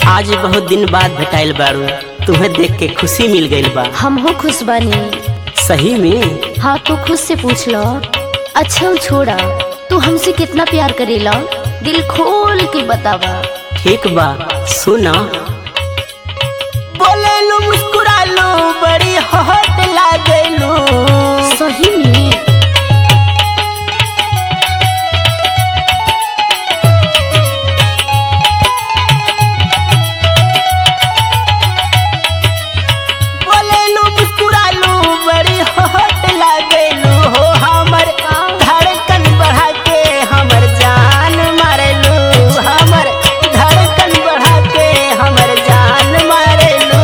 आज बहुत दिन बाद भेटाइल बारू तुम्हें देख के खुशी मिल गइल बा हम हो खुश बानी सही में हाँ तू खुद से पूछ लो अच्छा वो छोड़ा तू हमसे कितना प्यार करेला दिल खोल के बतावा ठीक बा सुना बोले लो मुस्कुरा लो बड़ी हट लागेलू सही में बोले लो मुस्कुरा लो बड़ी हट लागेलू हो हमर धड़कन बढ़ा के हमर जान मारेलू हमर धड़कन बढ़ा के हमर जान मारेलू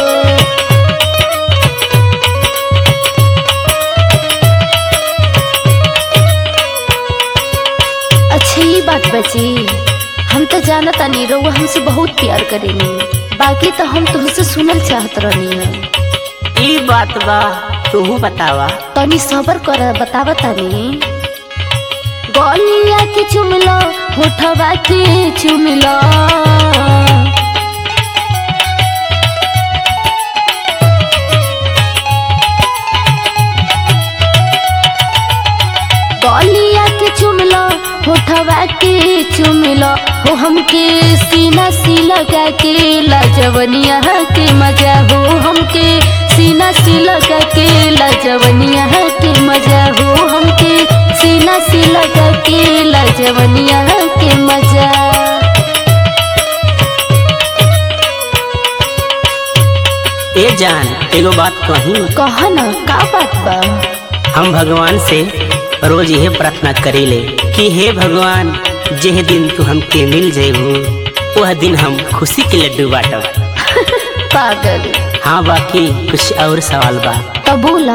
अच्छा ये बात बची हम तो जाना तानी रउआ हमसे बहुत प्यार करेनी बाकी तो हम तुमसे सुनल चाहत रहनी है ई बात बा तू बतावा तनी सबर कर बतावा तानी गलिया के चुमलो होठवा के चुमलो गलिया के चुमलो होठवा के चुमलो हो हमके सीना सी लगा के लाजवनिया के मजा हो हमके सीना सी लगा के लाजवनिया के मजा हो हमके सीना सी लगा के लाजवनिया के मजा ए जान एगो बात कही कह न का बात बा हम भगवान से रोज यह प्रार्थना करीले कि हे भगवान जेह दिन तू हमके मिल जेबू वह दिन हम खुशी के लड्डू बाटब पागल हाँ बाकी कुछ और सवाल बा तो बोला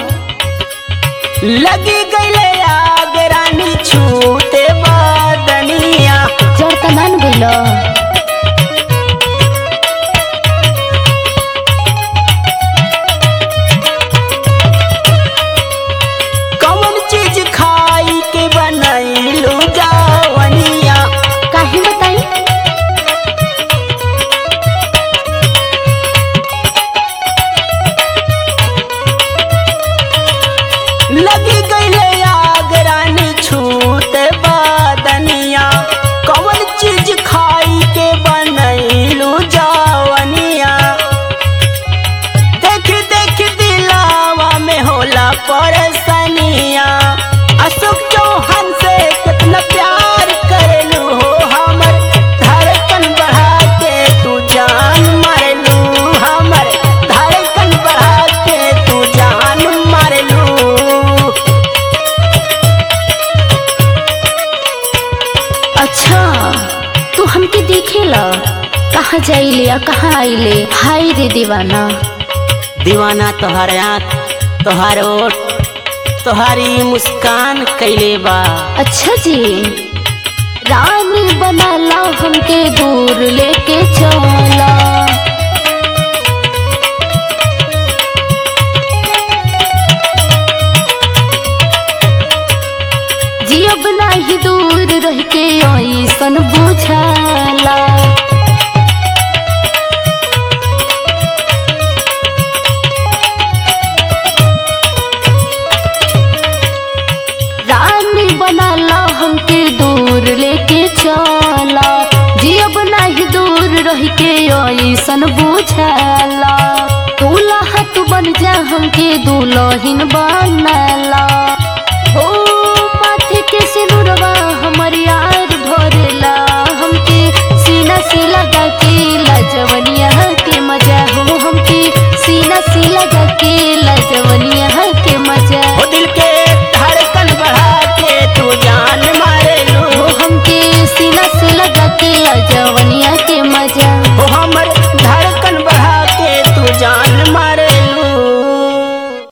लगी गईले आग रानी छूते बदनिया जड़ त मान गइल कौन चीज खाई के बनैलू जावनिया काहे बताई लगी गईले आग रानी छूते बदनिया कौन चीज खाई के बनैलू जावनिया देख देख दिलावा में होला परेशानिया अशोक चौहान से कितना प्यार करेलू हो हमर धड़कन बढ़ा के तू जान मारेलू हमर धड़कन बढ़ा के तू जान मारेलू अच्छा तू हमके देखेला कहाँ जाइले आ कहाँ आइले हाय रे दीवाना दीवाना तोहर आँख तोहर ओठ तोहारी मुस्कान कैले बा अच्छा जी रानी बनाला हमके दूर लेके चला जियब नाही दूर रह के ऐसन बुझाला रानी बनाला हमके दूर लेके चला जियब नाही दूर रह के ऐसन बुझाला दूल्हा तू बन जा हमके दुल्हन बनाला